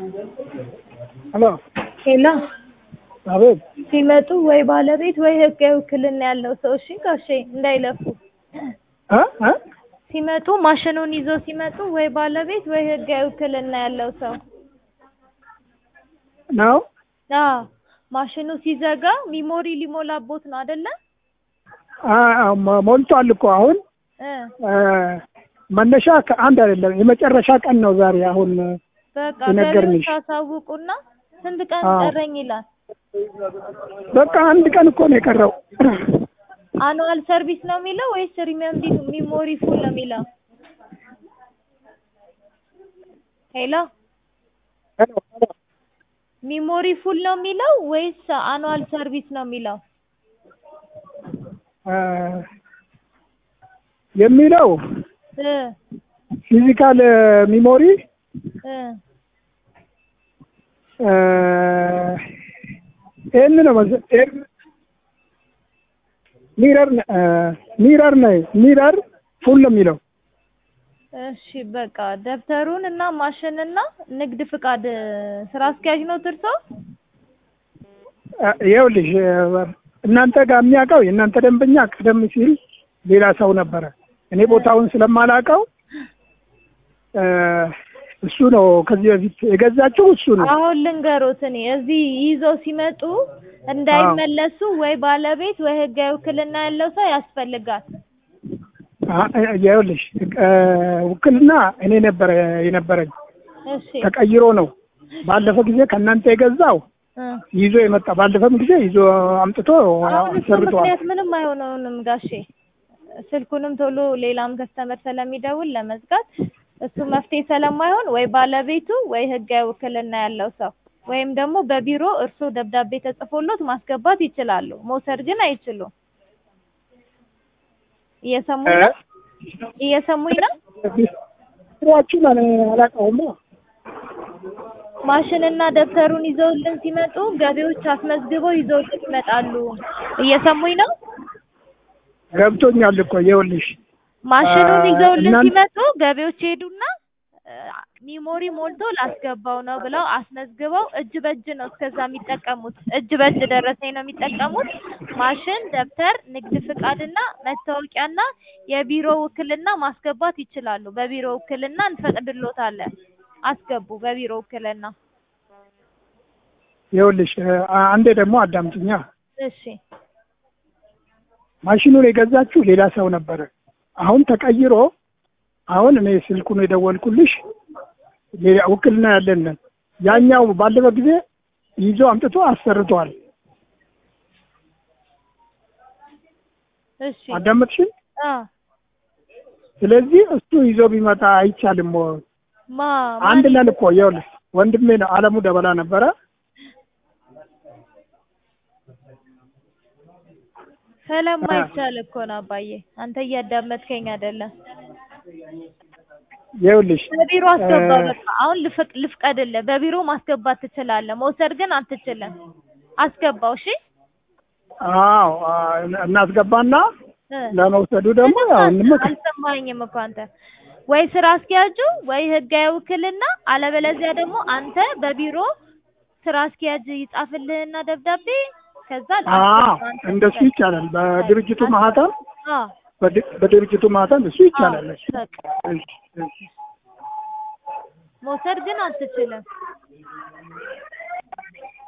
ሄሎ ሄሎ አቤት ሲመጡ ወይ ባለቤት ወይ ህጋዊ ውክልና ያለው ሰው እሺ ጋሼ እንዳይለፉ እ እ ሲመጡ ማሽኑን ይዘው ሲመጡ ወይ ባለቤት ወይ ህጋዊ ውክልና ያለው ሰው ነው አዎ ማሽኑ ሲዘጋ ሚሞሪ ሊሞላቦት ነው አይደለ አ- አ- ሞ- ሞልቷል እኮ አሁን እ እ፣ መነሻ ከአንድ አይደለም የመጨረሻ ቀን ነው ዛሬ አሁን በቃ የነገርንሽ። ገቢዎች ታሳውቁና ስንት ቀን አዎ። ቀረኝ ይላል በቃ አንድ ቀን እኮ ነው የቀረው አኑዋል ሰርቪስ ነው የሚለው ወይስ ሪሜምቢ ሚሞሪ ፉል ነው የሚለው ሄሎ ሄሎ፣ ሄሎ። ሚሞሪ ፉል ነው የሚለው ወይስ አኑዋል ሰርቪስ ነው የሚለው እ፣ የሚለው እ ፊዚካል ሚሞሪ እ ይህን ነው መሰ- ይህን ሚረር ነ- እ፣ ሚረር ነው ሚረር ፉል ነው የሚለው እሺ በቃ ደብተሩን እና ማሽንና ንግድ ፍቃድ ስራ አስኪያጅ ነው ትርሶ እ፣ ይኸውልሽ እ፣ እናንተ ጋር የሚያውቀው የእናንተ ደንበኛ ቀደም ሲል ሌላ ሰው ነበረ። እኔ ቦታውን ስለማላውቀው እ፣ እሱ ነው ከዚህ በፊት የገዛችው እሱ ነው። አሁን ልንገሮት እኔ እዚህ ይዘው ሲመጡ እንዳይመለሱ ወይ ባለቤት ወይ ህጋዊ ውክልና ያለው ሰው ያስፈልጋል አ- እ፣ ይኸውልሽ እ፣ ውክልና እኔ ነበረ የነበረኝ እሺ ተቀይሮ ነው። ባለፈ ጊዜ ከእናንተ የገዛው እ ይዞ የመጣ ባለፈም ጊዜ ይዞ አምጥቶ አሁን እሱ ሰርቷል። ምክንያት ምንም አይሆነውንም ጋሼ ስልኩንም ቶሎ ሌላም ከስተመር ስለሚደውል ለመዝጋት እሱ መፍትሄ ስለማይሆን ወይ ባለቤቱ ወይ ህጋዊ ውክልና ያለው ሰው ወይም ደግሞ በቢሮ እርስዎ ደብዳቤ ተጽፎሎት ማስገባት ይችላሉ። መውሰድ ግን አይችሉም። እየሰሙኝ ነው? እየሰሙኝ ነው? ስራችን አላውቀውም። ማሽንና ደብተሩን ይዘውልን ሲመጡ ገቢዎች አስመዝግበው ይዘውልን ይመጣሉ። እየሰሙኝ ነው? ገብቶኛል እኮ ይኸውልሽ ማሽኑን አ- ይዘውልን እናንተ- ሲመጡ ገቢዎች ሄዱና አ፣ ሚሞሪ ሞልቶ ላስገባው ነው ብለው አስመዝግበው እጅ በእጅ ነው እስከዛ የሚጠቀሙት። እጅ በእጅ ደረሰኝ ነው የሚጠቀሙት። ማሽን፣ ደብተር፣ ንግድ ፍቃድና መታወቂያና የቢሮ ውክልና ማስገባት ይችላሉ። በቢሮ ውክልና እንፈቅድሎታለን። አስገቡ በቢሮ ውክልና። ይኸውልሽ አ- አንዴ ደግሞ አዳምጥኛ። እሺ ማሽኑን የገዛችው ሌላ ሰው ነበረ። አሁን ተቀይሮ አሁን እኔ ስልኩን የደወልኩልሽ ሌላ ውክልና ያለን ነን። ያኛው ባለፈ ጊዜ ይዞ አምጥቶ አሰርቷል። እሺ አዳመጥሽን? አ ስለዚህ እሱ ይዞ ቢመጣ አይቻልም ወይ? ማ አንድ ማን ነን እኮ ይኸውልሽ፣ ወንድሜ ነው አለሙ ደበላ ነበረ። ስለማይቻል እኮ ነው አባዬ። አንተ እያዳመጥከኝ አይደለም። ይኸውልሽ በቢሮ አስገባ። እ- በቃ አሁን ልፍቅ ልፍቀድልህ። በቢሮ ማስገባት ትችላለህ፣ መውሰድ ግን አትችልም። አስገባው። እሺ አዎ አ፣ እናስገባና እ። ለመውሰዱ ደግሞ ምንም ያው አል- እንመክ አልሰማኸኝም እኮ አንተ። ወይ ስራ አስኪያጁ ወይ ህጋዊ ውክልና፣ አለበለዚያ ደግሞ አንተ በቢሮ ስራ አስኪያጅ ይጻፍልህና ደብዳቤ ከዛ አዎ አስገባ አንተ እንደሱ ውሰድ። ይቻላል። በድርጅቱ ማህተም አዎ በድ- በድርጅቱ ማህተም እሱ ይቻላል። አዎ፣ በቃ እሺ፣ እሺ። መውሰድ ግን አትችልም።